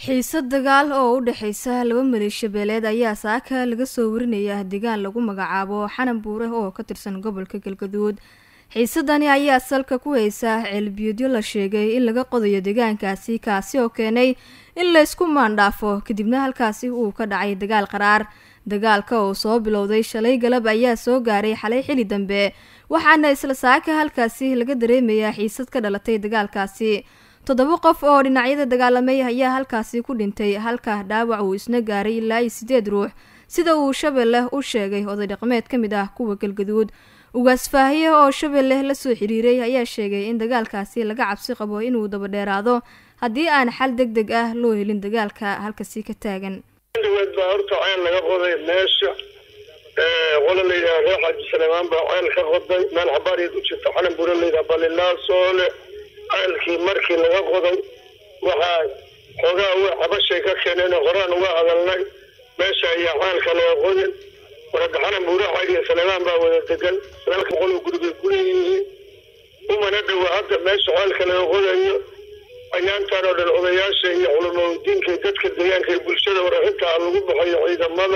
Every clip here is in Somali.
xiisad dagaal oo u dhexaysa laba maleeshabeeleed ayaa saaka laga soo warinaya deegaan lagu magacaabo xanan buure oo ka tirsan gobolka galgaduud xiisadani ayaa salka ku haysa ceelbiyoodyo la sheegay in laga qodayo deegaankaasi kaasi oo keenay in laysku maandhaafo kadibna halkaasi uu ka dhacay dagaal qaraar dagaalka oo soo bilowday shalay galab ayaa soo gaaray xalay xili dambe waxaana isla saaka halkaasi laga dareemayaa xiisad ka dhalatay dagaalkaasi toddoba qof oo dhinacyada dagaalamay ayaa halkaasi ku dhintay halka dhaawac uu isna gaaray ilaa iyo sideed ruux sida uu shabeelle u sheegay oday dhaqmeed ka mid ah kuwa galgaduud ugaas faahiye oo shabeelle la soo xiriiray ayaa sheegay in dagaalkaasi laga cabsi qabo inuu dabadheeraado haddii aan xal deg deg ah loo helin dagaalka halkasi ka taagan dhaweed baa horta ceel laga qoday meesha qola layidhaha reer xaaji saleemaan baa ceel ka qoday meel xabaariyeed u jirta xanan bure layidhaha balilaasoole ceelkii markii laga qoday waxaa xoogaa w cabashay ka keeneen horaan uga hadalnay meesha ayaa ceelka laga qodin warada xanan buure xaadiya saleemaan baa wada degan sagaalka qolo gurigay kuleeyihiin umana dhawa hadda meesha ceelka laga qodayo ayaantaan oo dhan odayaasha iyo culamadiinka dadka deegaanka iyo bulshada waraxintaa lagu baxayo ciidamada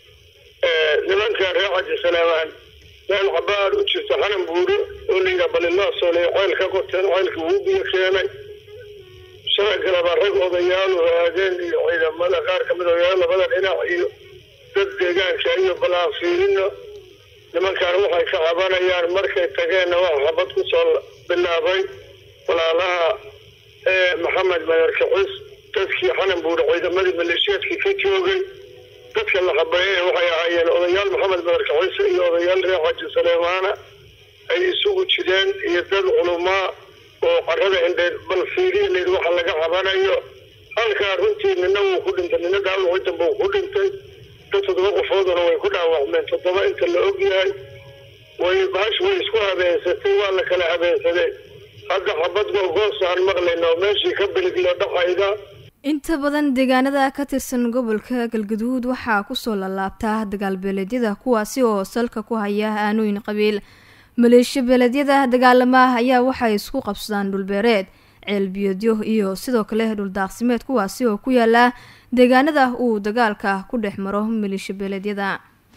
nimanka reer xaji salaamaan meel xabaar u jirta xanan buure oo layidhaha balilaasoole ceel ka qoteen ceelkii wuu biyo keenay sharagalaba rag odayaalu aadeen iyo ciidamada qaar kamid odayaal labada dhinac iyo dad deegaanka iyo balaafiirino nimankaan waxay ka cabanayaan markay tageenna waxa xabad kusoo bilaabay walaalaha maxamed madarkacis dadkii xanan buure ciidamadii maleeshiyaadkii ka joogay dadka la habeeyey waxay ahaayeen odayaal maxamed madarkacis iyo odayaal reer xaaji saleemaana ay isugu jireen iyo dad culumaa oo carada indheed bal fiiriya waxa laga cabanayo halkaa runtii nina wuu ku dhintay nina dhaawacii dambe uu ku dhintay dad toddoba qofooduna way ku dhaawacmeen toddoba inta la ogyahay way baash way isku habeensatay waa la kala habeensadeen hadda xabad googoos aan maqlayna oo meeshii ka biliglo dhacayda inta badan deegaanada ka tirsan gobolka galgaduud waxaa kusoo lalaabtaa dagaalbeeleedyada kuwaasi oo salka ku haya aanooyin qabiil maleeshiya beeleedyada dagaalama ayaa waxay isku qabsadaan dhulbeereed ceelbiyoodyo iyo sidoo kale dhuldaaqsimeed kuwaasi oo ku yaala deegaanada uu dagaalka ku dhex maro maleeshiya beeleedyada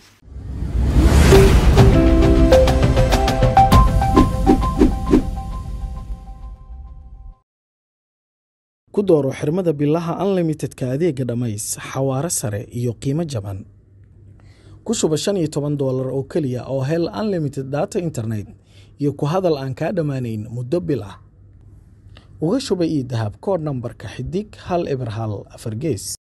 ku dooro xirmada bilaha unlimitedka adeega dhammays xawaare sare iyo qiimo jaban ku shuba shan iyo toban doolar oo keliya oo hel unlimited data internet iyo ku hadal aan kaa dhammaanayn muddo bil ah uga shuba io dahab kood nambarka xidig hal eber hal afar gees